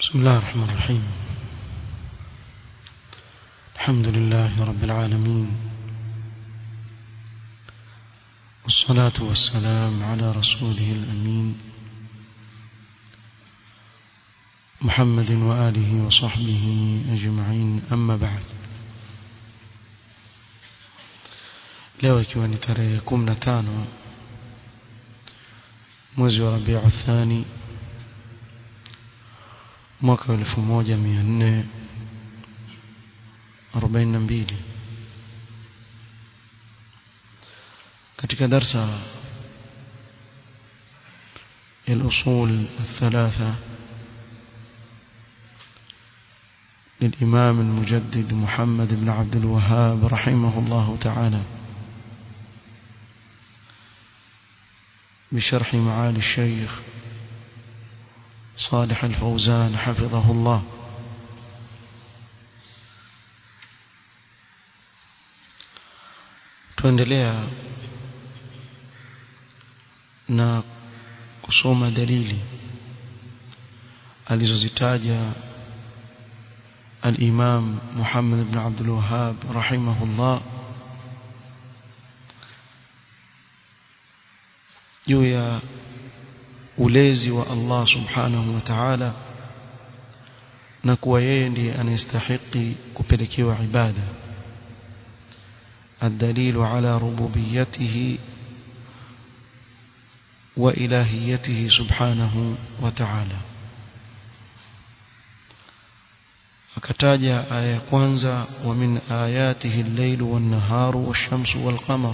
بسم الله الرحمن الرحيم الحمد لله رب العالمين والصلاة والسلام على رسوله الأمين محمد وآله وصحبه أجمعين أما بعد leo ikiwa ni tarehe 15 mwezi wa Rabiu Thani mwaka 1442 katika darsa الأصول الثلاثة للإمام المجدد محمد بن عبد الوهاب رحمه الله تعالى بشرح معالي الشيخ صالح الفوزان حفظه الله tuendelea na kusoma dalili alizozitaja al-Imam Muhammad ibn Abdul Wahhab rahimahullah juu ya ulezi wa Allah subhanahu wa ta'ala na kuwa yeye ndiye anayestahili kupelekewa ibada الدليل على ربوبيته وإلهيته سبحانه وتعالى akataja aya ya kwanza wa min ayatihi al-layl wan-naharu wash-shamsu wal-qamar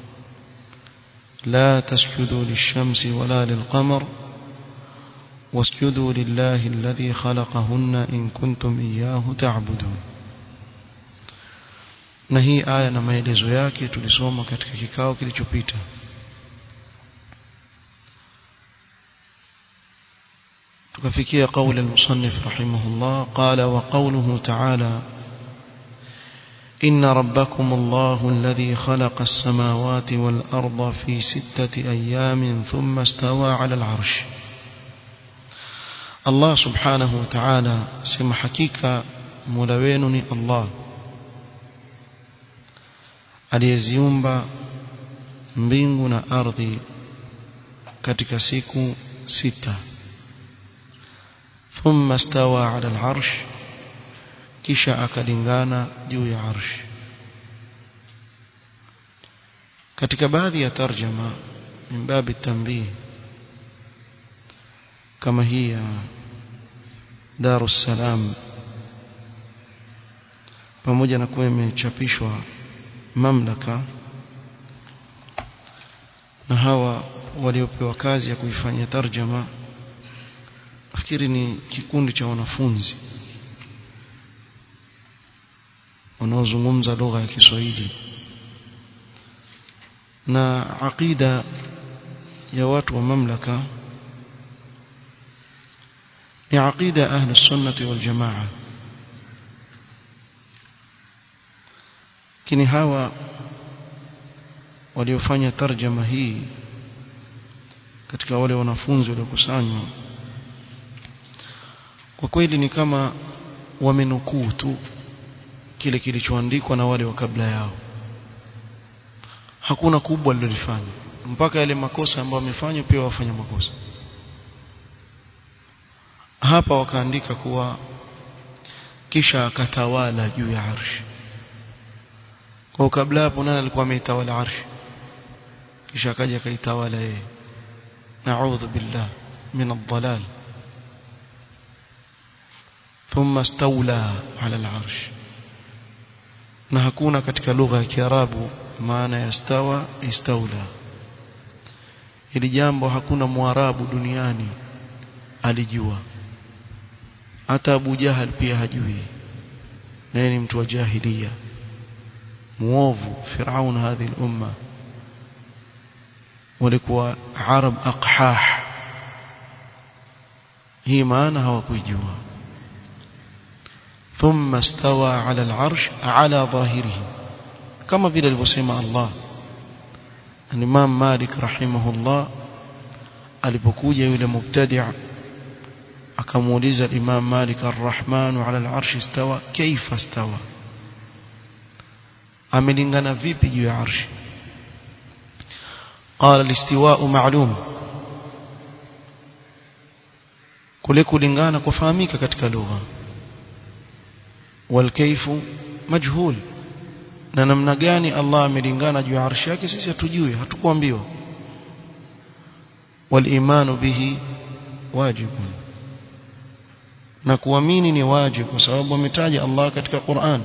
لا تسجدوا للشمس ولا للقمر واسجدوا لله الذي خلقهن إن كنتم إياه تعبدون na hii aya na maelezo yake tulisoma katika kikao kilichopita tukafikia قول المصنف رحمه الله قال وقوله تعالى إن ربكم الله الذي خلق السماوات والأرض في ستة أيام ثم استوى على العرش الله سبحانه وتعالى سمى حقيقة ملوينني الله aliyeziumba mbingu na ardhi katika siku sita thumma stawa ala al-arsh kisha akalingana juu ya arsh katika baadhi ya tarjama min babi tanbih kama hii ya Darus Salam pamoja na kuwa imechapishwa mamlaka na hawa waliopewa kazi ya kuifanya tarjama nafikiri ni kikundi cha wanafunzi wanaozungumza lugha ya Kiswahili na aqida ya watu wa mamlaka ni aqida ahli sunnati wal jamaa lakini hawa waliofanya tarjama hii katika wale wanafunzi waliokusanywa kwa kweli ni kama wamenukuu tu kile kilichoandikwa na wale wa kabla yao hakuna kubwa alilofanya mpaka yale makosa ambayo wamefanya pia wafanya makosa hapa wakaandika kuwa kisha akatawala juu ya arshi kwa kabla hapo nani alikuwa ameitawala arshi kisha akaja akaitawala yeye na'udhu billah min ad-dalal thumma istawla ala al-arsh na hakuna katika lugha ya Kiarabu maana ya stawa istawla hili jambo hakuna mwarabu duniani alijua hata Abu Jahal pia hajui naye ni mtu wa jahiliya muovu Firaun hadhi umma walikuwa arab aqhah hii maana hawakuijua ثم استوى على العرش على ظاهره كما vile alivyosema Allah Imam Malik rahimahullah alipokuja yule mubtadi' akamuuliza Imam Malik ar-Rahmanu ala al-arshi istawa kaifa istawa amelingana vipi juu ya arshi قال الاستواء معلوم kule kulingana kufahamika katika lugha walkaifu majhul na namna gani Allah amelingana juu ya arshi yake sisi hatujui hatukuambiwa walimanu bihi wajibun na kuamini ni wajibu kwa sababu ametaja Allah katika Qur'an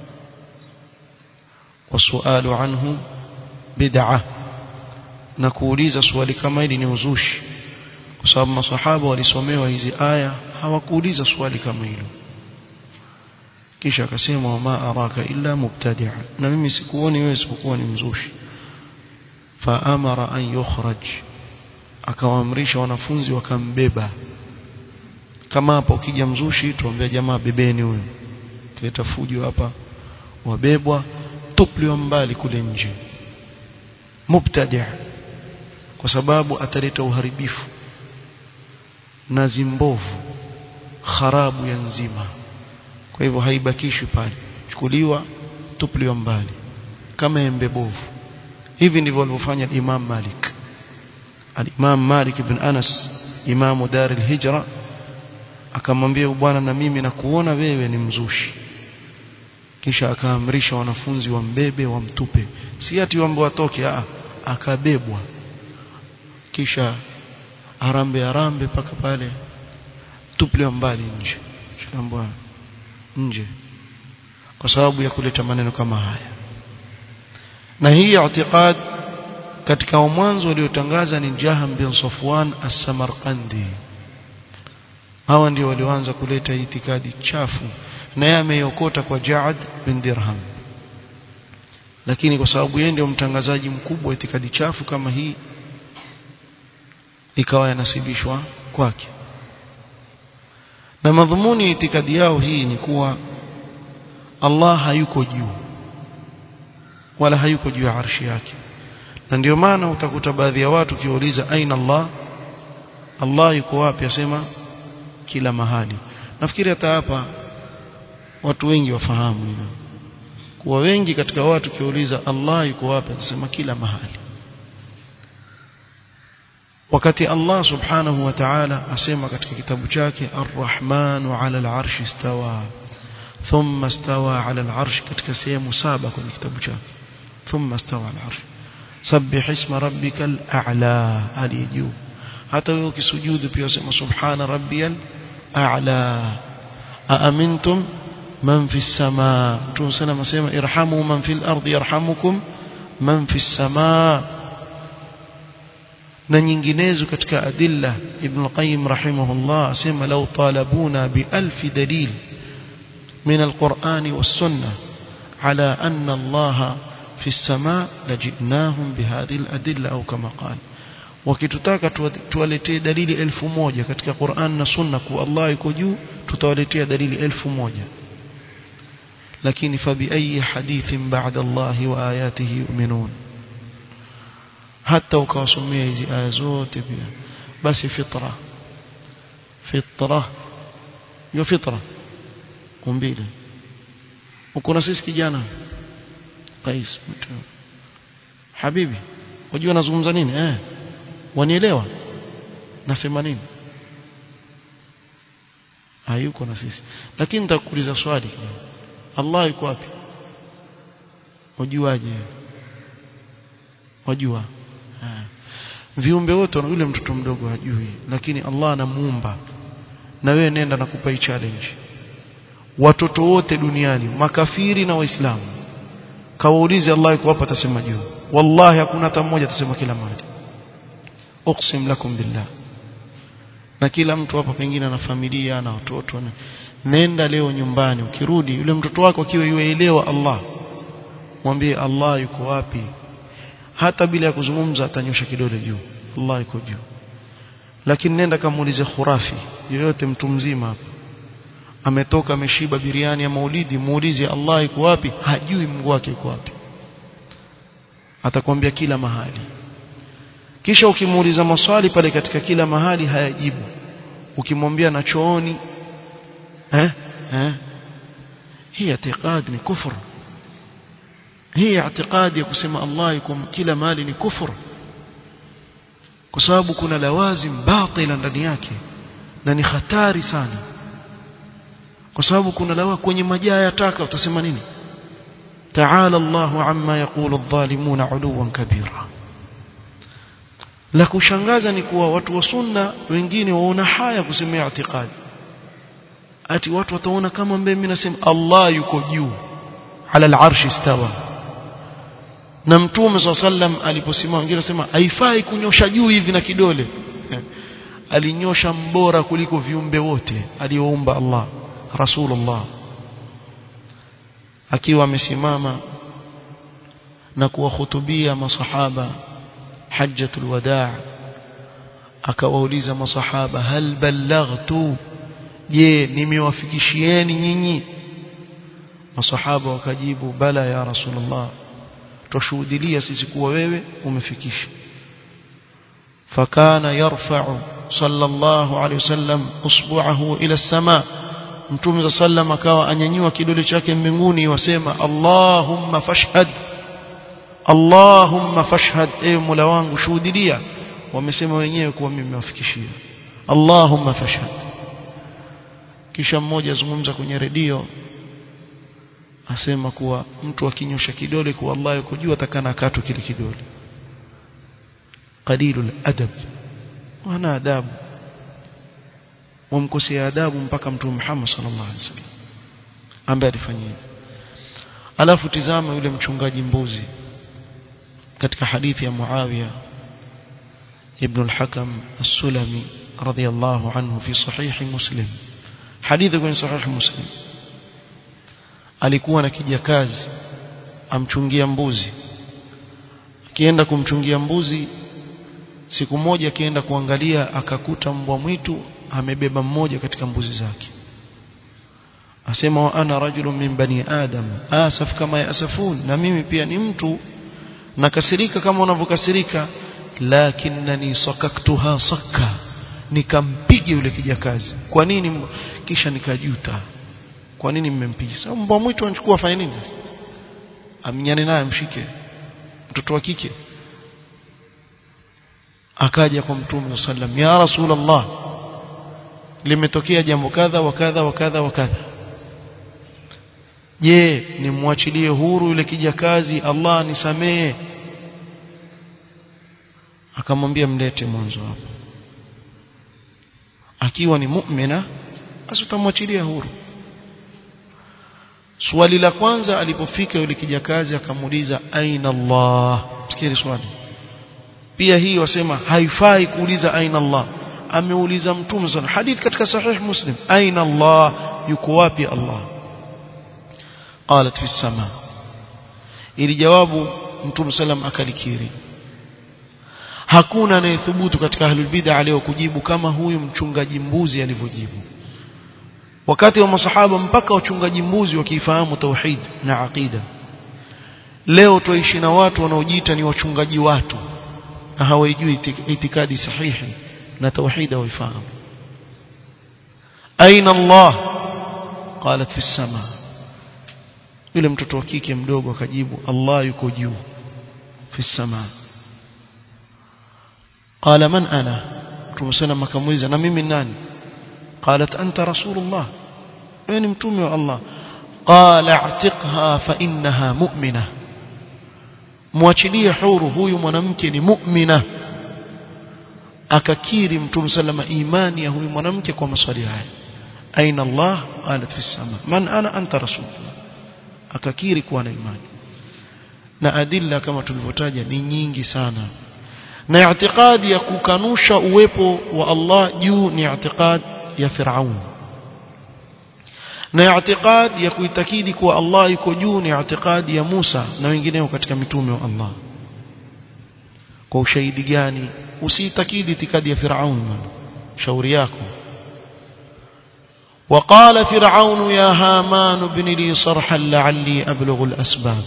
wasualu anhu bid'ah na kuuliza swali kama hili ni uzushi kwa sababu masahaba walisomewa hizi aya hawakuuliza swali kama hilo kisha akasema wama araka illa mubtadi'a na mimi sikuoni wewe isipokuwa ni mzushi fa amara an yukhraj akawaamrisha wanafunzi wakambeba kama hapa ukija mzushi tuambia jamaa bebeni huyo kileta fujo hapa wabebwa tupliwa mbali kule nje mubtadi' kwa sababu ataleta uharibifu na zimbovu kharabu ya nzima kwa hivyo haibakishwi pale chukuliwa tupliwa mbali kama embe bovu hivi ndivyo alivyofanya Imam Malik al-Imam Malik ibn Anas imamu dar al-Hijra akamwambia bwana na mimi nakuona wewe ni mzushi kisha akaamrisha wanafunzi wambebe wamtupe si ati wambe watoke a akabebwa kisha arambe arambe paka pale tupliwa mbali nje shambwa nje kwa sababu ya kuleta maneno kama haya na hii i'tiqad katika mwanzo waliotangaza ni Jaham bin Safwan as-Samarqandi hawa ndio walioanza kuleta itikadi chafu na yeye ameiokota kwa Ja'ad bin Dirham lakini kwa sababu yeye ndio mtangazaji mkubwa wa itikadi chafu kama hii ikawa yanasibishwa kwake na madhumuni ya itikadi yao hii ni kuwa Allah hayuko juu wala hayuko juu ya arshi yake na ndio maana utakuta baadhi ya watu kiuliza aina Allah Allah yuko wapi asema kila mahali nafikiri hata hapa watu wengi wafahamu hilo kuwa wengi katika watu kiuliza Allah yuko wapi atasema kila mahali wakati Allah subhanahu wa ta'ala asema katika kitabu chake Ar-Rahmanu 'ala al-'arshi istawa thumma istawa 'ala al-'arshi katika sehemu saba kwenye kitabu chake thumma istawa 'ala al-'arshi sabbih isma rabbikal a'la alijuu hata wewe ukisujudu pia usema subhana rabbiyal a'la aamintum man fi as-samaa mtume sana asema irhamu man fil ardi yarhamukum man fi as-samaa na nyinginezo katika adilla ibn qayyim rahimahullah asema law talabuna bi alf dalil min al-Qur'an was-sunnah ala anna Allah في السماء لجئناهم بهذه الأدلة أو كما قال wakitutaka tuwaletee dalili elfu moja katika Qur'an na Sunna kwa Allah yuko juu tutawaletea dalili elfu moja lakini fabi ayi hadithin ba'da Allah wa ayatihi yu'minun hata ukawasomea hizi aya zote pia basi fitra fitra hiyo fitra umbile uko na sisi kijana Qais Habibi wajua nazungumza nini eh wanielewa nasema nini hayuko na sisi lakini nitakuuliza swali Allah yuko wapi wajuaje wajua viumbe wote na yule mtoto mdogo hajui lakini Allah anamuumba na wewe nenda nakupa challenge watoto wote duniani makafiri na waislamu kawaulize Allah yuko hapa atasema juu wallahi hakuna hata mmoja atasema kila mahali uqsim lakum billah na kila mtu hapa pengine ana familia na watoto na nenda leo nyumbani ukirudi yule mtoto wako akiwa yuelewa Allah mwambie Allah yuko wapi hata bila ya kuzungumza atanyosha kidole juu Allah yuko juu lakini nenda kamuulize khurafi yoyote mtu mzima hapa ametoka ameshiba biriani ya maulidi muulize Allah yuko wapi hajui Mungu wake yuko wapi atakwambia kila mahali kisha ukimuuliza maswali pale katika kila mahali hayajibu ukimwambia na chooni eh eh hii i'tiqad ni kufur hii i'tiqad ya kusema Allah yuko kila mali ni kufur kwa sababu kuna lawazim batila ndani yake na ni hatari sana kwa sababu kuna lawa kwenye majaa ya taka utasema nini ta'ala Allahu amma yaqulu adh-dhalimuna 'uluwan kabira la kushangaza ni kuwa watu wa sunna wengine waona haya kusemea i'tiqadi ati watu wataona kama mbele mimi nasema Allah yuko juu ala al-arshi istawa na mtume sallam aliposimama wengine nasema haifai kunyosha juu hivi na kidole alinyosha mbora kuliko viumbe wote alioumba Allah rasulullah akiwa amesimama na kuwahutubia masahaba hajjatul wadaa akawauliza masahaba hal ballaghtu je nimewafikishieni nyinyi masahaba wakajibu bala ya rasulullah tushuhudilia sisi kuwa wewe umefikisha fakana yarfa'u sallallahu alayhi wasallam usbu'ahu ila as-sama mtume sallam akawa anyanyua kidole chake mbinguni wasema allahumma fashhad allahumma fashhad e mola wangu shuhudilia wamesema wenyewe kuwa mimi nimewafikishia allahumma fashhad kisha mmoja azungumza kwenye redio asema kuwa mtu akinyosha kidole kwa Allah yuko juu atakana akatwe kile kidole qalilul adab wana adabu wamkosea adabu mpaka mtume Muhammad sallallahu alaihi wasallam ambaye alifanya hivyo alafu tizama yule mchungaji mbuzi katika hadithi ya Muawiya ibn al-Hakam as-Sulami radiyallahu anhu fi sahih Muslim hadithi kwenye sahih Muslim alikuwa na kijakazi amchungia mbuzi akienda kumchungia mbuzi siku moja akienda kuangalia akakuta mbwa mwitu amebeba mmoja katika mbuzi zake asema wa ana rajulun min bani adam asaf kama yasafun na mimi pia ni mtu nakasirika kama unavyokasirika lakinnani sakaktuha sakka nikampiga yule kijakazi kwa nini kisha nikajuta kwa nini mmempiga sababu mbwa mwitu anachukua afanye nini sasa amnyane naye mshike mtoto wa kike akaja kwa mtume sallam ya rasulullah limetokea jambo kadha wa kadha wa kadha wa kadha je nimwachilie huru yule kijakazi Allah nisamee akamwambia mlete mwanzo hapo akiwa ni mu'mina basi utamwachilia huru swali la kwanza alipofika yule kijakazi akamuuliza aina Allah sikia swali pia hii wasema haifai kuuliza aina Allah ameuliza mtume sana hadith katika sahih muslim aina Allah yuko wapi Allah qalat fi sama ili jawabu mtume sallam akalikiri hakuna anayethubutu katika ahlul bid'a leo kujibu kama huyu mchungaji mbuzi alivyojibu wakati wa masahaba mpaka wachungaji mbuzi wakifahamu tauhid na aqida leo tuishi na watu wanaojiita ni wachungaji watu na hawajui itikadi sahihi na tauhid hawaifahamu aina Allah qalat fi sama yule mtoto wa kike mdogo akajibu Allah yuko juu fi sama qala man ana tumsema akamuuliza na mimi nani قالت أنت رسول الله وين متومي الله قال اعتقها فإنها مؤمنة mwachilie huru huyu mwanamke ni mu'mina akakiri mtume sallama imani ya huyu mwanamke kwa maswali haya aina Allah qalat fi sama man ana anta rasulullah akakiri kuwa na imani na adilla kama tulivyotaja ni nyingi sana na i'tiqadi ya kukanusha uwepo wa Allah juu ni i'tiqadi ya Firaun na i'tiqad ya kuitakidi kuwa Allah yuko juu ni i'tiqad ya Musa na wengineo katika mitume wa Allah kwa ushahidi gani usiitakidi itikadi ya Firaun shauri yako وقال فرعون يا هامان ابن لي صرحا لعلي أبلغ الأسباب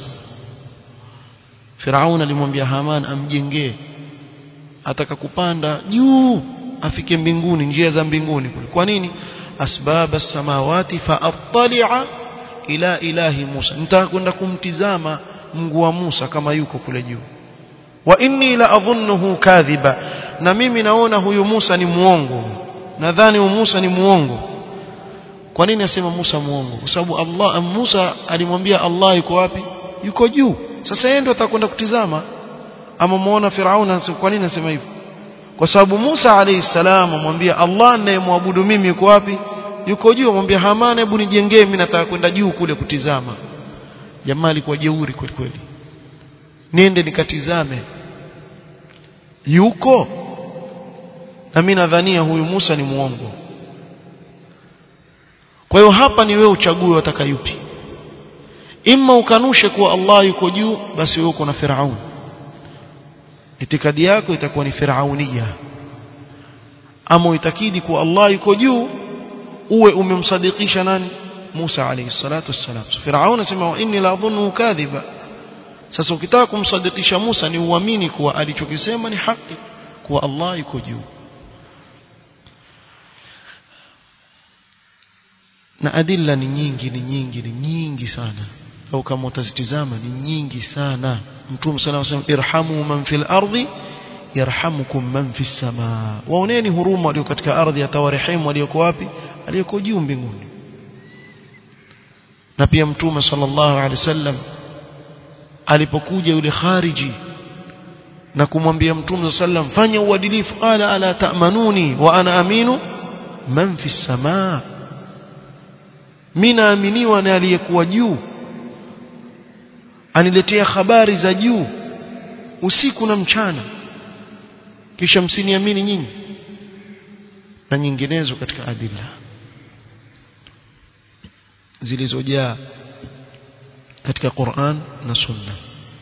فرعون alimwambia Haman amjengee ataka kupanda juu afike mbinguni njia za mbinguni kule kwa nini asbab as-samawati fa attali'a ila ilahi Musa nitaka kwenda kumtizama Mungu wa Musa kama yuko kule juu wa inni la adhunnuhu kadhiba na mimi naona huyu Musa ni muongo nadhani huyu Musa ni muongo kwa nini asema Musa muongo kwa sababu Allah Musa alimwambia Allah yuko wapi yuko juu sasa yeye ndo atakwenda kutizama ama muona Firauna kwa nini anasema hivyo kwa sababu Musa alayhi salam amwambia Allah ninayemwabudu mimi yuko wapi yuko juu amwambia Hamana hebu nijengee mimi nataka kwenda juu kule kutizama jamaa alikuwa jeuri kweli kweli niende nikatizame yuko na mimi nadhania huyu Musa ni muongo kwa hiyo hapa ni wewe uchague wataka yupi imma ukanushe kuwa Allah yuko juu basi wewe uko na Firaun itikadi yako itakuwa ni firaunia ama uitakidi kuwa Allah yuko juu uwe umemsadikisha nani Musa alayhi salatu wassalam Firaun anasema inni la adhunnu kadhiba sasa ukitaka kumsadikisha Musa ni uamini kuwa alichokisema ni haki kuwa Allah yuko juu na adilla ni nyingi ni nyingi ni nyingi sana au kama utazitizama ni nyingi sana mtume sana anasema irhamu man fil ardi yarhamukum man fis samaa waoneni huruma walio katika ardhi atawarehemu walioko wapi aliyoko juu mbinguni na pia mtume sallallahu alaihi wasallam alipokuja yule khariji na kumwambia mtume sallam fanya uadilifu qala ala ta'manuni wa ana aminu man fis samaa mimi naaminiwa na aliyekuwa juu aniletea habari za juu usiku na mchana kisha msiniamini nyinyi na nyinginezo katika adila zilizojaa katika Qur'an na Sunna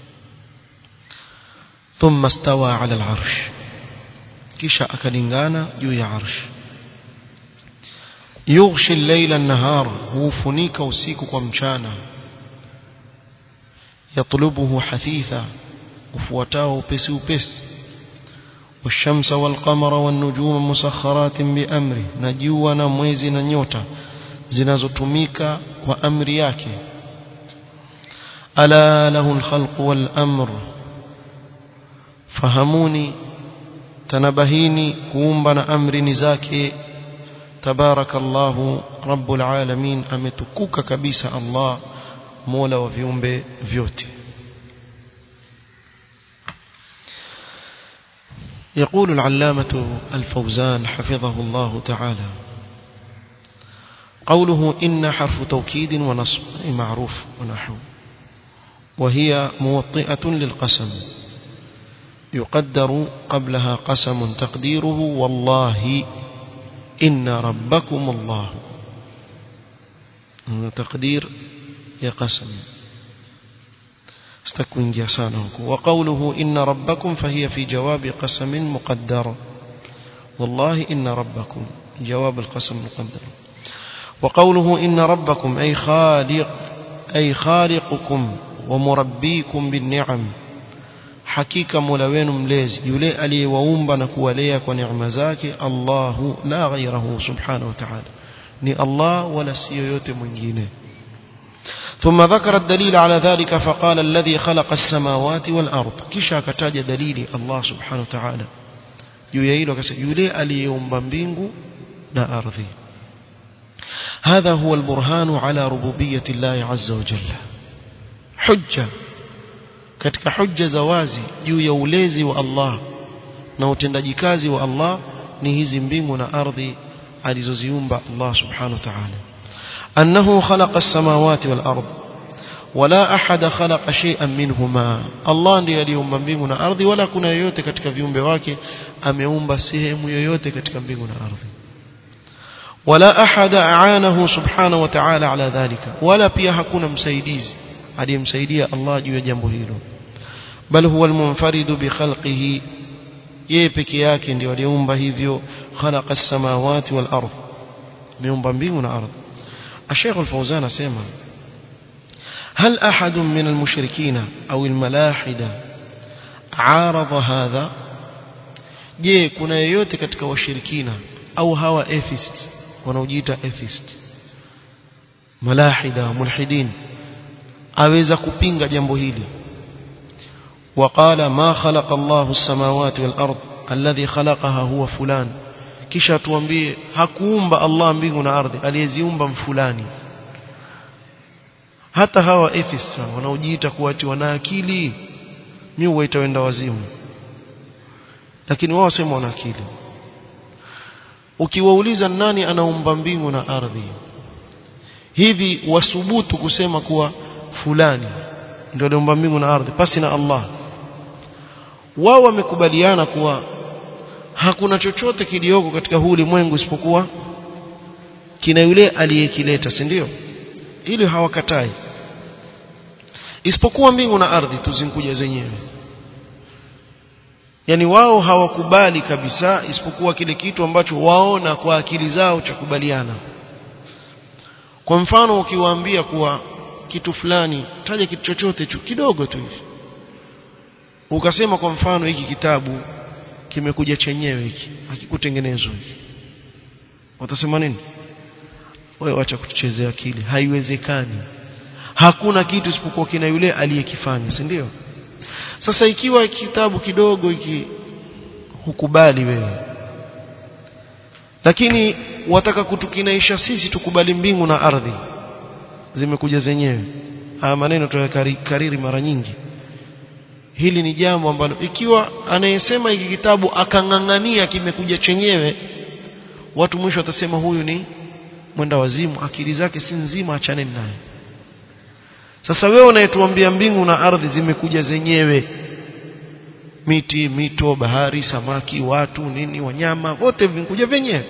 thumma stawa ala al-arsh kisha akalingana juu ya arsh yughshi al-layla an-nahar hufunika usiku kwa mchana يطلبه حثيثا وفوتاه upesi upesi والشمس والقمر والنجوم مسخرات بأمره نجوا na mwezi na nyota zinazotumika kwa amri yake ala lahu alkhalq walamr fahamuni tanabahini kuumba na amri ni zake tabarakallahu rabbul alamin ametukuka kabisa Allah mola wa viumbe vyote يقول العلامة الفوزان حفظه الله تعالى قوله إن حرف توكيد ونصب معروف ونحو وهي موطئة للقسم يقدر قبلها قسم تقديره والله إن ربكم الله تقدير يا قسم استكوين جاسانه وقوله إن ربكم فهي في جواب قسم مقدر والله إن ربكم جواب القسم مقدر وقوله إن ربكم أي خالق أي خالقكم ومربيكم بالنعم hakika mola wenu mlezi yule aliyewaumba na kuwalea kwa neema zake Allahu la ghairahu subhanahu wa ta'ala ni Allah wala si yoyote mwingine ثم ذكر الدليل على ذلك فقال الذي خلق السماوات والأرض كشا كتاج دليل الله سبحانه وتعالى يويل يولي aliyeumba mbingu na ardhi هذا هو البرهان على ربوبية الله عز وجل حجة katika hujja za wazi juu ya ulezi wa Allah na utendaji kazi wa Allah ni hizi mbingu na ardhi alizoziumba Allah subhanahu wa ta'ala annahu khalaqa as-samawati wal ard wala ahada khalaqa shay'an minhuma Allah ndiye aliumba mbingu na ardhi wala kuna yoyote katika viumbe wake ameumba sehemu yoyote katika mbingu na ardhi wala ahada aanahu subhanahu wa ta'ala ala dhalika wala pia hakuna msaidizi aliyemsaidia Allah juu ya jambo hilo bal huwa almunfaridu bi khalqihi yeye peke yake ndiye aliumba hivyo khalaqa as-samawati wal ardh miumba mbingu na ardhi الشيخ الفوزان اسمع هل أحد من المشركين أو الملاحدة عارض هذا je kuna yeyote katika washirikina au hawa atheists wanaojiita atheist malahida mulhidin aweza kupinga jambo hili وقال ما خلق الله السماوات والأرض الذي خلقها هو فلان kisha tuambie hakuumba Allah mbingu na ardhi aliyeziumba mfulani hata hawa atheists wanaojiita kuwa ati wana akili mimi huwaita wenda wazimu lakini wao wasema wana akili ukiwauliza nani anaumba mbingu na ardhi hivi wasubutu kusema kuwa fulani ndio aliumba mbingu na ardhi pasi na Allah wao wamekubaliana kuwa hakuna chochote kilioko katika huu ulimwengu isipokuwa kina yule aliyekileta si ndio ili hawakatai isipokuwa mbingu na ardhi tuzinkuja zenyewe yani wao hawakubali kabisa isipokuwa kile kitu ambacho waona kwa akili zao cha kubaliana kwa mfano ukiwaambia kuwa kitu fulani taja kitu chochote tu kidogo tu hivi ukasema kwa mfano hiki kitabu kimekuja chenyewe hiki hakikutengenezwa hiki watasema nini wewe wacha kutuchezea akili haiwezekani hakuna kitu isipokuwa kina yule aliyekifanya si ndio sasa ikiwa kitabu kidogo hiki hukubali wewe lakini wataka kutukinaisha sisi tukubali mbingu na ardhi zimekuja zenyewe haya maneno tuyakariri mara nyingi hili ni jambo ambalo ikiwa anayesema hiki kitabu akang'ang'ania kimekuja chenyewe watu mwisho watasema huyu ni mwenda wazimu akili zake si nzima achane naye sasa wewe unayetuambia mbingu na ardhi zimekuja zenyewe miti mito bahari samaki watu nini wanyama wote vimekuja venyewe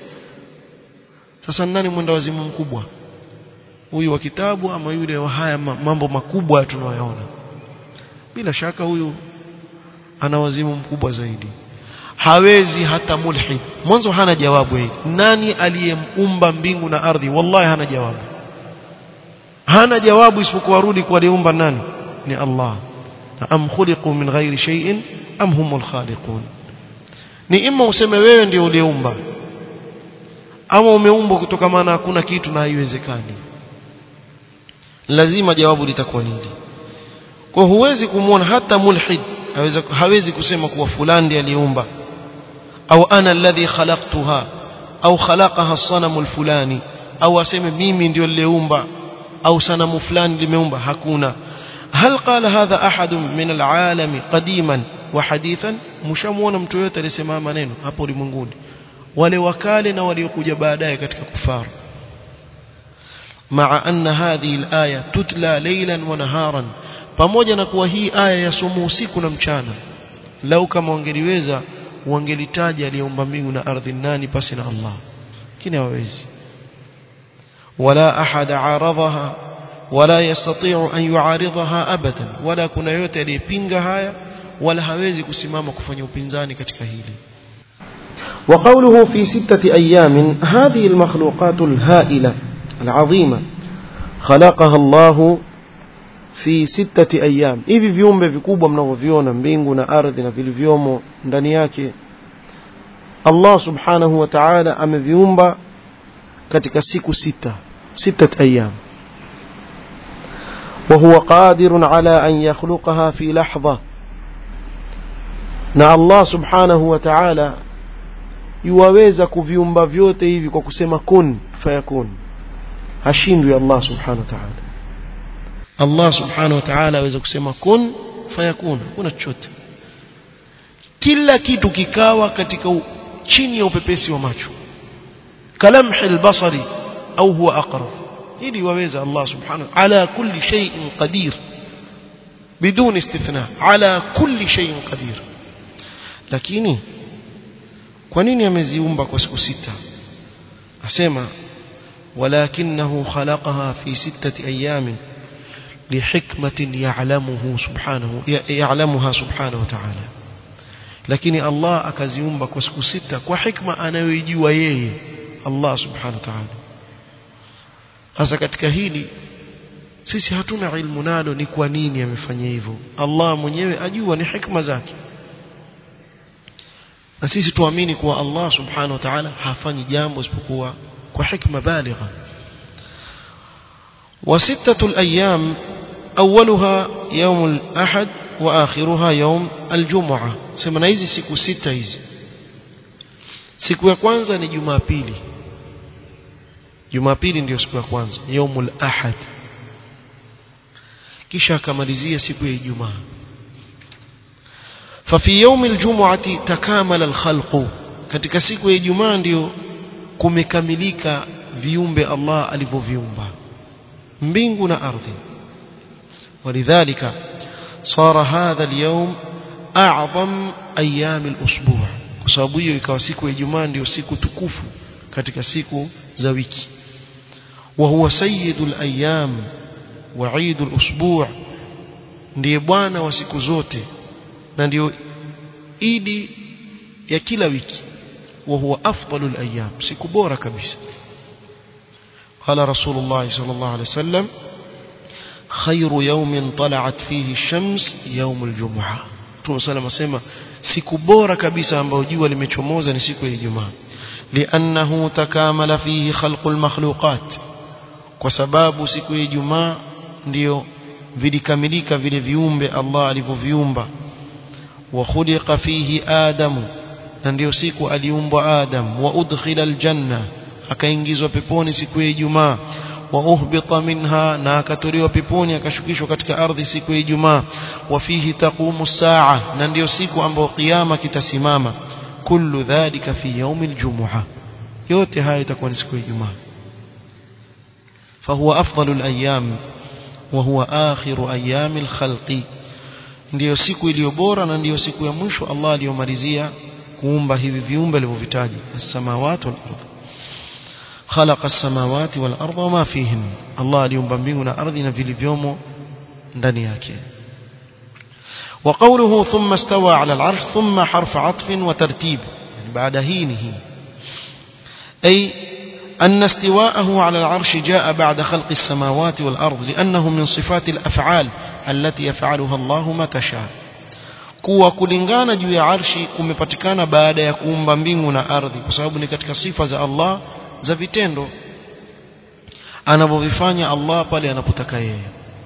sasa nani mwenda wazimu mkubwa huyu wa kitabu ama yule wa haya mambo makubwa tunayoona bila shaka huyu ana wazimu mkubwa zaidi hawezi hata mulhid mwanzo hana jawabu hili nani aliyeumba mbingu na ardhi wallahi hana jawabu hana jawabu isipokuwa rudi kwa aliumba nani ni Allah na am khuliqu min ghairi shay'in am humul khaliqun ni imma useme wewe ndio uliumba ama umeumbwa kutoka maana hakuna kitu na haiwezekani lazima jawabu litakuwa nini kwa huwezi kumwona hata mulhid hawezi, hawezi kusema kuwa fulani ndiye aliumba au ana alladhi khalaqtuha au khalaqaha as-sanamu al-fulani au aseme mimi ndio niliumba au sanamu fulani limeumba hakuna hal qala hadha ahad min al-alam qadiman wa hadithan mshamuona mtu yote alisema maneno hapo ulimwenguni wale wakale na waliokuja baadaye katika kufaru مع أن هذه الآية تتلى ليلا ونهارا pamoja na kuwa hii aya yasomwa usiku na mchana lau kama wangeliweza wangelitaja aliyeumba mbingu na ardhi nani pasi na Allah lakini hawawezi wala ahad aradhaha wala yastati'u an yu'aridhaha abadan wala kuna yote aliyepinga haya wala hawezi kusimama kufanya upinzani katika hili وقوله في ستة أيام هذه المخلوقات الهائلة العظيمة خلقها الله fi sittati ayyam hivi viumbe vikubwa mnavyoviona mbingu na ardhi na vilivyomo ndani yake Allah subhanahu wa ta'ala ameviumba katika siku sita sittat ayyam وهو قادر على أن يخلقها في لحظة na Allah subhanahu wa ta'ala yuwaweza kuviumba vyote hivi kwa kusema kun fayakun hashindwi Allah subhanahu wa ta'ala Allah subhanahu wa ta'ala aweza kusema kun fayakun kuna chochote kila kitu kikawa katika u, chini ya upepesi wa macho kalamhi albasari au huwa aqrab ili waweza Allah subhanahu ala kulli shay'in qadir بدون استثناء على كل شيء قدير lakini kwa nini ameziumba kwa siku sita asema walakinahu khalaqaha fi sittati ayamin لحكمة يعلمه سبحانه يعلمها سبحانه وتعالى lakini Allah akaziumba kwa siku sita kwa hikma anayoijua yeye Allah subhanahu wa ta'ala hasa katika hili sisi hatuna ilmu nalo ni kwa nini amefanya hivyo Allah mwenyewe ajua ni hikma zake na sisi tuamini kuwa Allah subhanahu wa ta'ala hafanyi jambo isipokuwa kwa hikma baligha وستة الأيام أولها يوم الأحد وآخرها يوم الجمعة سمنا hizi siku sita hizi siku ya kwanza ni Jumapili Jumapili ndio siku ya kwanza yaumul ahad kisha akamalizia siku ya Ijumaa ففي يوم الجمعة تكامل الخلق katika siku ya Ijumaa ndio kumekamilika viumbe Allah alivyoviumba mbingu na ardhi ولذلك صار هذا اليوم أعظم أيام الأسبوع kwa sababu hiyo ikawa siku ya Ijumaa ndio siku tukufu katika siku za wiki وهو سيد الأيام وعيد الأسبوع ndiye bwana wa siku zote na ndio idi ya kila wiki وهو أفضل الأيام siku bora kabisa قال رسول الله صلى الله عليه وسلم خير يوم طلعت فيه الشمس يوم الجمعة Mtume صلى asema siku bora kabisa ambayo jua limechomoza ni siku ya Ijumaa لأنه تكامل فيه خلق المخلوقات kwa sababu siku ya Ijumaa ndio vilikamilika vile viumbe Allah alivyoviumba wa khuliqa fihi Adamu na ndio siku aliumbwa Adam wa udkhila aljanna akaingizwa peponi siku ya Ijumaa wa uhbita minha na akatolewa peponi akashukishwa katika ardhi siku ya Ijumaa wa fihi taqumu saa na ndio siku ambayo kiyama kitasimama kullu dhalika fi yaumi aljumua yote haya itakuwa ni siku ya Ijumaa فهو أفضل الأيام وهو آخر أيام الخلق ndio siku iliyo bora na ndio siku ya mwisho Allah aliyomalizia kuumba hivi viumbe alivyovitaja as-samawati wal ardh khalaqa as-samawati wal ardha wama fihin Allah aliumba mbingu na ardhi na vilivyomo ndani yake وقوله ثم استوى على العرش ثم حرف عطف وترتيب يعني بعد هينه أي أن استواءه على العرش جاء بعد خلق السماوات والأرض لأنه من صفات الأفعال التي يفعلها الله متى شاء kuwa kulingana juu ya arshi kumepatikana baada ya kuumba mbingu na ardhi kwa sababu ni katika sifa za Allah za vitendo anavyovifanya Allah pale anapotaka yeye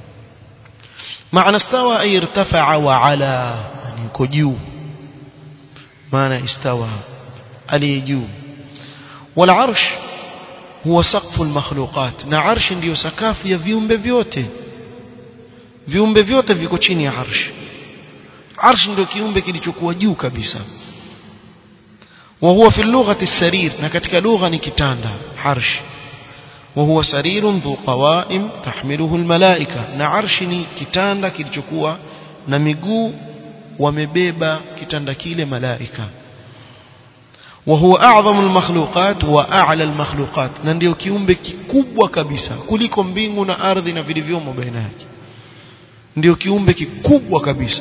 maana stawa ay irtafa'a wa ala yani yuko juu maana istawa aliye juu wal arsh huwa saqfu al makhluqat na arsh ndiyo sakafu ya viumbe vyote viumbe vyote viko chini ya arsh arsh ndio kiumbe kilichokuwa juu kabisa وهو في اللغة السرير نكتك لغة نكتاندا عرش وهو سرير ذو قوائم تحمله الملائكة نعرشني كتاندا كilichokuwa na miguu wamebeba kitanda kile malaika وهو أعظم المخلوقات وأعلى المخلوقات na ndio kiumbe kikubwa kabisa kuliko mbingu na ardhi na vilivyomo baina yake ndio kiumbe kikubwa kabisa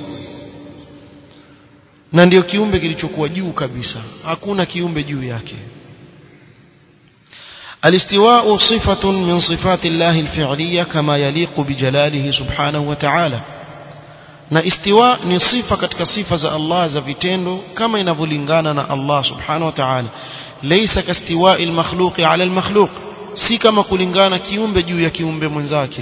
na ndio kiumbe kilichokuwa juu kabisa hakuna kiumbe juu yake الاستواء صفة من صفات الله الفعلية كما يليق بجلاله سبحانه وتعالى na istiwa ni sifa katika sifa za Allah za vitendo kama inavyolingana na Allah subhanahu wa ta'ala laysa kastiwa'i al-makhluqi 'ala al-makhluq si kama kulingana kiumbe juu ya kiumbe mwenzake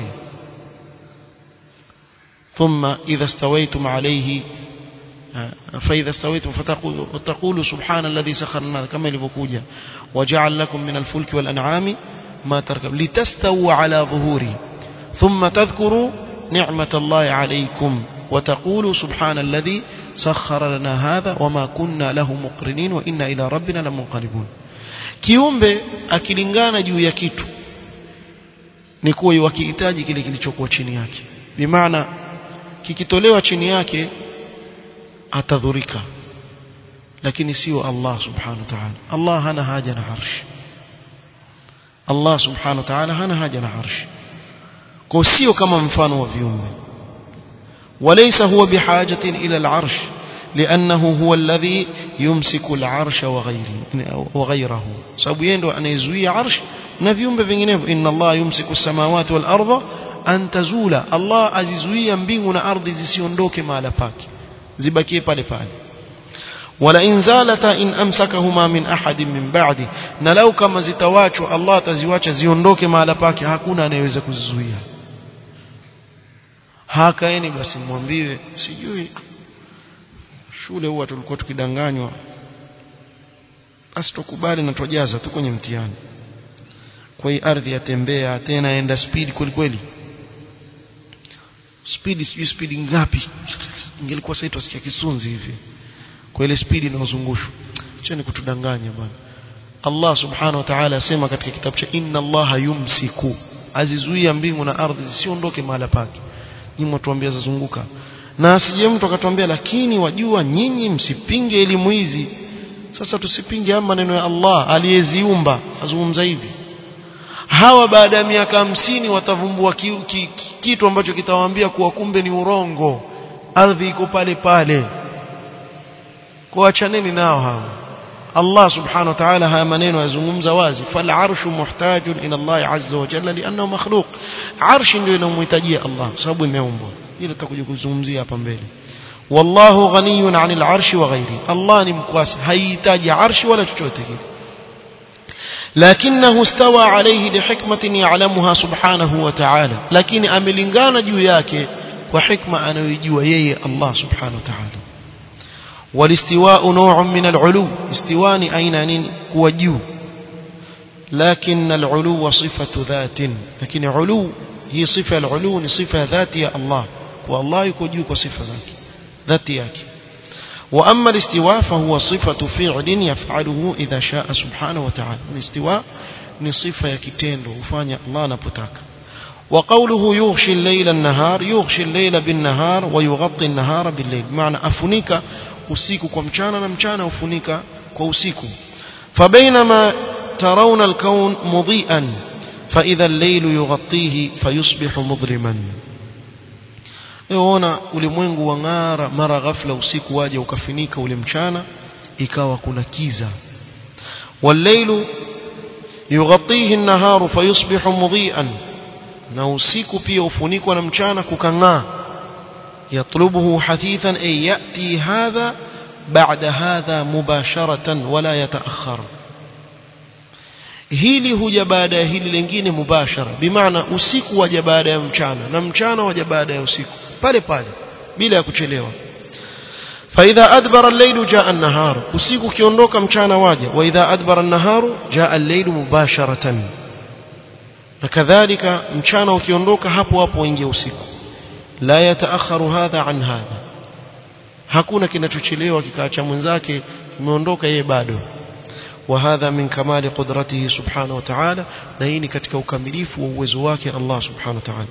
thumma idha stawaytum 'alayhi فإذا استويتم فتقولوا سبحان الذي سخر لنا كما ilivyokuja وجعل لكم من الفلك والأنعام ما تركب لتستووا على ظهوره ثم تذكروا نعمة الله عليكم وتقولوا سبحان الذي سخر لنا هذا وما كنا له مقرنين وإنا إلى ربنا لمنقلبون kiumbe akilingana juu ya kitu ni kuwa wakihitaji kile kilichokuwa chini yake bimaana kikitolewa chini yake atadhurika lakini sio Allah subhanahu wa ta'ala Allah hana haja na arsh Allah subhanahu wa ta'ala hana haja na arsh kwa sio kama mfano wa viumbe وليس هو بحاجة إلى العرش لأنه هو الذي يمسك العرش وغيره وغيره sababu yeye ndo anayezuia arsh na viumbe vinginevyo inna Allah yumsiku as-samawati wal arda an tazula Allah azizuia mbingu na ardhi zisiondoke mahala pake zibakie pale pale wala in zalata in amsakahuma min ahadin min ba'di na lau kama zitawachwa Allah ataziwacha ziondoke mahala pake hakuna anayeweza kuzizuia hakaeni basi mwambiwe sijui shule huwa tulikuwa tukidanganywa basi tukubali na tujaza tu kwenye mtihani kwa hii ardhi yatembea tena enda speed kweli kweli speed sijui speed ngapi ingelikuwa sasa tusikia kisunzi hivi kwa ile speed inayozungushwa acha ni kutudanganya bwana Allah subhanahu wa ta'ala asema katika kitabu cha inna Allah yumsiku azizuia mbingu na ardhi zisiondoke mahala pake nyinyi mtuambia zazunguka na asije mtu akatuambia lakini wajua nyinyi msipinge elimu hizi sasa tusipinge haya maneno ya Allah aliyeziumba azungumza hivi hawa baada ya miaka hamsini watavumbua ki, ki, ki, kitu ambacho kitawaambia kuwa kumbe ni urongo ardhi iko pale pale kuachaneni nao hawa Allah subhanahu wa ta'ala haya maneno yazungumza wazi fal arshu muhtajun ila Allah azza wa jalla liannahu makhluq arshi ndio inamhitajia Allah sababu imeumbwa hilo tutakuja kuzungumzia hapa mbele wallahu ghaniyun 'anil arshi wa ghairi Allah ni mkwasi haihitaji arshi wala chochote kile لكنه استوى عليه لحكمة يعلمها سبحانه وتعالى لكن أملنغانا جو yake kwa hikma anayojua yeye Allah subhanahu wa ta'ala والاستواء نوع من العلو استوان أين نين هو جو لكن العلو صفة ذات لكن علو هي صفة العلو صفة ذاتية الله والله يكون صفة ذات ذاتيك وأما الاستواء فهو صفة فعل يفعله إذا شاء سبحانه وتعالى الاستواء ni sifa ya kitendo hufanya Allah anapotaka وقوله يغشي الليل النهار يغشي الليل بالنهار ويغطي النهار بالليل معنى أفنيك usiku kwa mchana na mchana ufunika kwa usiku فبينما ترون الكون مضيئا فإذا الليل يغطيه فيصبح مظلما Eona ulimwengu wang'ara mara ghafla usiku waje ukafinika ule mchana ikawa kuna kiza والليل يغطيه النهار فيصبح مضيئا na usiku pia ufunikwa na mchana kukang'aa يطلبه حثيثا أي يأتي هذا بعد هذا مباشرة ولا يتأخر hili huja baada ya hili lingine mubashara bimaana usiku waja baada ya mchana na mchana waja baada ya usiku pale pale bila ya kuchelewa فإذا أدبر الليل جاء النهار usiku ukiondoka mchana waja وإذا أدبر النهار جاء الليل مباشرة na kadhalika mchana ukiondoka hapo hapo waingia usiku la yataakharu hadha an hadha hakuna kinachochelewa kikaacha mwenzake kimeondoka yeye bado wa hadha min kamali qudratihi subhanahu wa ta'ala na hii ni katika ukamilifu wa uwezo wake Allah subhanahu wa ta'ala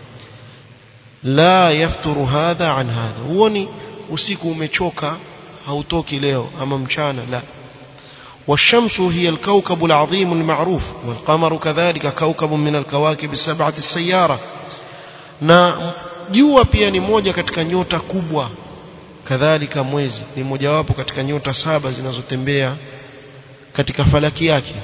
la yafturu hadha an hadha huoni usiku umechoka hautoki leo ama mchana la والشمس هي الكوكب العظيم المعروف والقمر كذلك كوكب من الكواكب السبعة السيارة na jua pia ni moja katika nyota kubwa kadhalika mwezi ni mojawapo katika nyota saba zinazotembea katika falaki yake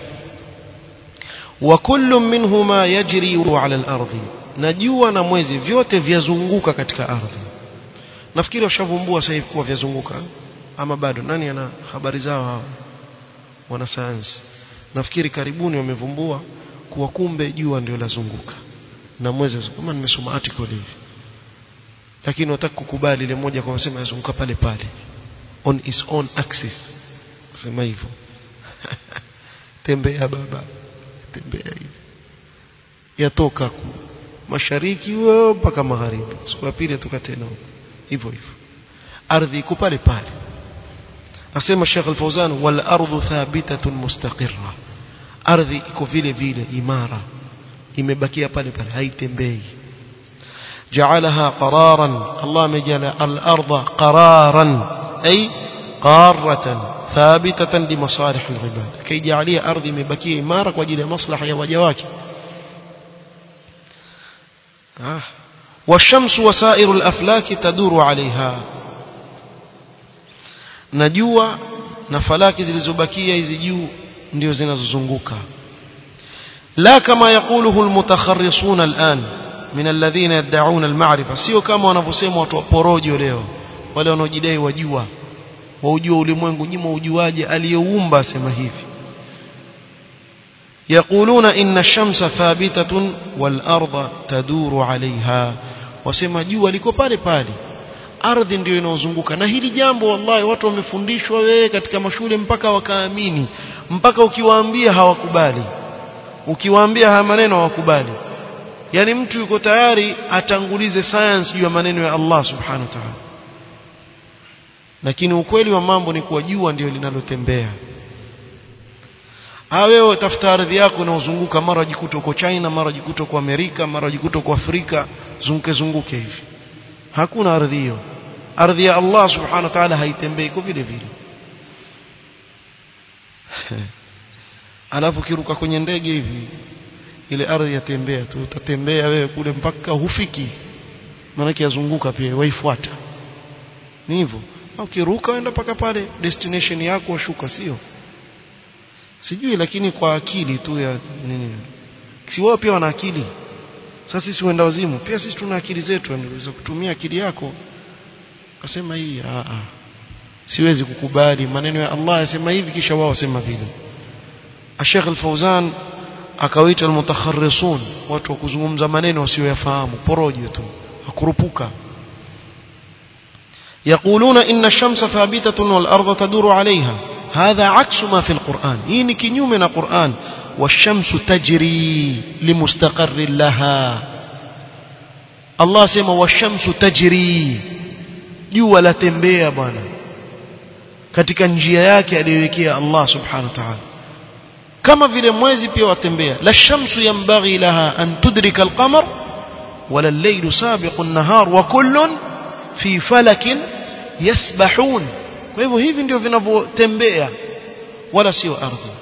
wa kullu minhuma yajri ala al-ardi na jua na mwezi vyote vyazunguka katika ardhi nafikiri washavumbua sasa hivi kuwa vyazunguka ama bado nani ana habari zao hao wanasayansi nafikiri karibuni wamevumbua kuwa kumbe jua ndio lazunguka na mwezi kama nimesoma article hivi lakini wataka kukubali ile moja kwa kusema yazunguka pale pale on its own axis sema hivyo tembea baba tembea hivi yatoka mashariki mpaka magharibi siku ya pili atoka tena hivyo hivyo ardhi iko pale pale asema Sheikh Al-Fauzan wal ardu thabitatun mustaqirra ardhi iko vile vile imara imebakia pale pale haitembei جعلها قرارا الله مجعل الأرض قرارا أي قارة ثابتة لمصالح العباد كي جعليها أرض مبكية إمارة وجل مصلحة وجواك آه. والشمس وسائر الأفلاك تدور عليها najua na falaki zilizobakia hizi juu ndio zinazozunguka la kama yakuluhu almutakharrisuna al'an min alladhina yad'un alma'rifa sio kama wanavyosema watu wa porojo leo wale wanaojidai wajua waujua ulimwengu nyinyi waujuaje aliyeumba asema hivi يقولون إن الشمس ثابتة والأرض تدور عليها wasema jua liko pale pale ardhi ndio inaozunguka na hili jambo wallahi watu wamefundishwa wewe katika mashule mpaka wakaamini mpaka ukiwaambia hawakubali ukiwaambia haya maneno hawakubali yani mtu yuko tayari atangulize science juu ya maneno ya Allah subhanahu wa ta'ala lakini ukweli wa mambo ni kuwa jua ndio linalotembea wewe tafuta ardhi yako unaozunguka mara jikuta uko China mara jikuta uko Amerika mara jikuta uko Afrika zunguke zunguke hivi hakuna ardhi hiyo ardhi ya Allah subhanahu wa ta'ala haitembei kwa vile vile alafu kiruka kwenye ndege hivi ile ardhi yatembea tu utatembea wewe kule mpaka hufiki maana yazunguka pia waifuata ni hivyo ukiruka uenda mpaka pale destination yako washuka sio sijui lakini kwa akili tu ya nini si wao pia wana akili sasa sisi wenda wazimu pia sisi tuna akili zetu unaweza kutumia akili yako akasema hii a a siwezi kukubali maneno ya Allah yasema hivi kisha wao wasema vile Sheikh Al-Fauzan akawaita al-mutakharrisun watu wa kuzungumza maneno wasioyafahamu porojo tu hakurupuka يقولون إن الشمس ثابتة والأرض تدور عليها هذا عكس ما في القرآن إني كنيوم من القرآن والشمس تجري لمستقر لها الله سيما والشمس تجري jua latembea bwana katika njia yake aliyowekea Allah subhanahu wa ta'ala kama vile mwezi pia watembea la shamsu yanbaghi laha an tudrika alqamar wala al-laylu sabiqu an-nahar wa kullun fi falakin yasbahun kwa hivyo hivi ndio vinavyotembea wala sio ardhi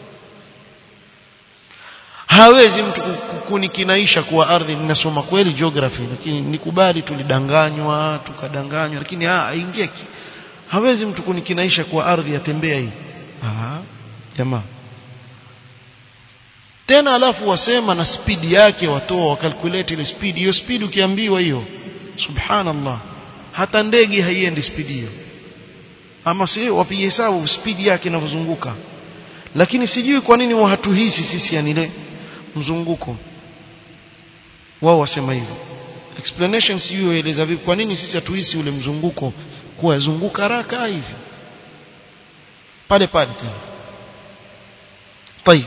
hawezi mtu kunikinaisha kuwa ardhi ninasoma kweli geography lakini nikubali tulidanganywa tukadanganywa lakini aingie hawezi mtu kunikinaisha kuwa ardhi yatembea hii ah jamaa tena alafu wasema na spidi yake watoa wakalculate ile speed hiyo speed ukiambiwa hiyo subhanallah hata ndege haiendi spidi hiyo ama si wapige hesabu spidi yake inavyozunguka lakini sijui kwa nini hatuhisi sisi yani ile mzunguko wao wasema hivyo explanation sijui waeleza vipi kwa nini sisi hatuhisi ule mzunguko kuwa zunguka haraka hivi pale pale tena طيب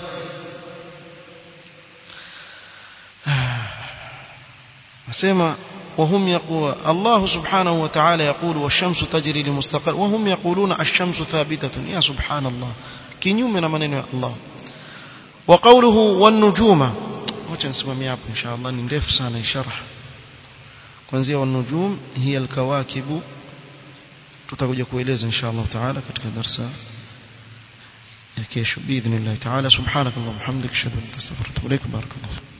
asema وهم يقول الله سبحانه وتعالى يقول والشمس تجري لمستقر وهم يقولون الشمس ثابتة يا سبحان الله كنيوم من من الله وقوله والنجوم wacha nisimamie hapo inshallah ni ndefu sana sharh kuanzia wanujum hiya alkawakibu tutakuja kueleza inshallah taala katika darasa ya kesho باذن الله تعالى سبحانك اللهم وبحمدك اشهد ان لا اله الا انت استغفرك واتوب اليك بارك الله